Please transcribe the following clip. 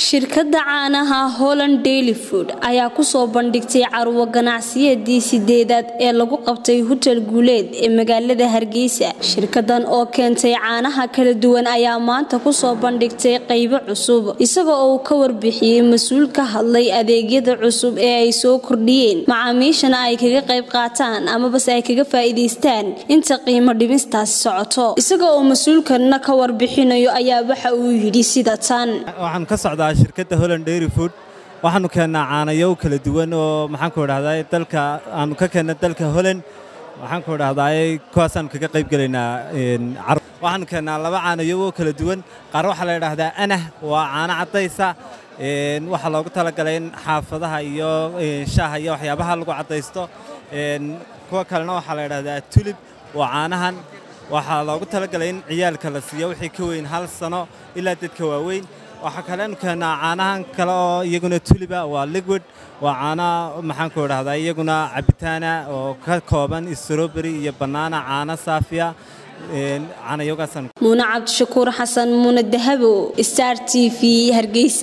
shirkadda caanaha holland daily food ayaa kusoo bandhigtay carwo ganacsiyadii sideedaad ee lagu qabtay hutel guuleed ee magaalada hargeysa shirkadan oo keentay caanaha kala duwan ayaa maanta kusoo bandhigtay qaybo cusub isaga oo uu ka warbixiyey mas-uul ka hadlay adeegyada cusub ee ay soo kordhiyeen macaamiishana ay kaga qayb qaataan amabase ay kaga faa'iidaystaan inta qiimo dhimistaasi socoto isaga oo mas-uulkanna ka warbixinayo ayaa waxa uu yidhi sida tan waxaan ka socdaa shirkadda holland dairy food waxaanu keennaa caanayow kala duwan oo maxaanku idhahdaa dalka aanu ka keenna dalka holland waxaanku idhahdaa kuwaasaanu kaga qayb gelaynaa waxaanu keennaa laba caanayow oo kala duwan qaar waxaa la idhaahdaa anah waa caano caddaysa waxaa loogu talagalay in xaafadaha iyo shaaha iyo waxyaabaha lagu caddaysto kuwa kalena waxaa la idhahdaa tulib waa caanahan waxaa loogu talagalay in ciyaalka la siiyo wixii ka weyn hal sano ilaa dadka waaweyn waxaa kaleenu keennaa caanahan kale oo iyaguna tuliba waa liquid waa caana maxaanku idhahdaa iyaguna cabitaana oo ka kooban stroberi iyo bannaana caano saafiya caanayogaasaan muune cabdishakuur xasan muune dahabo star t v hargeysa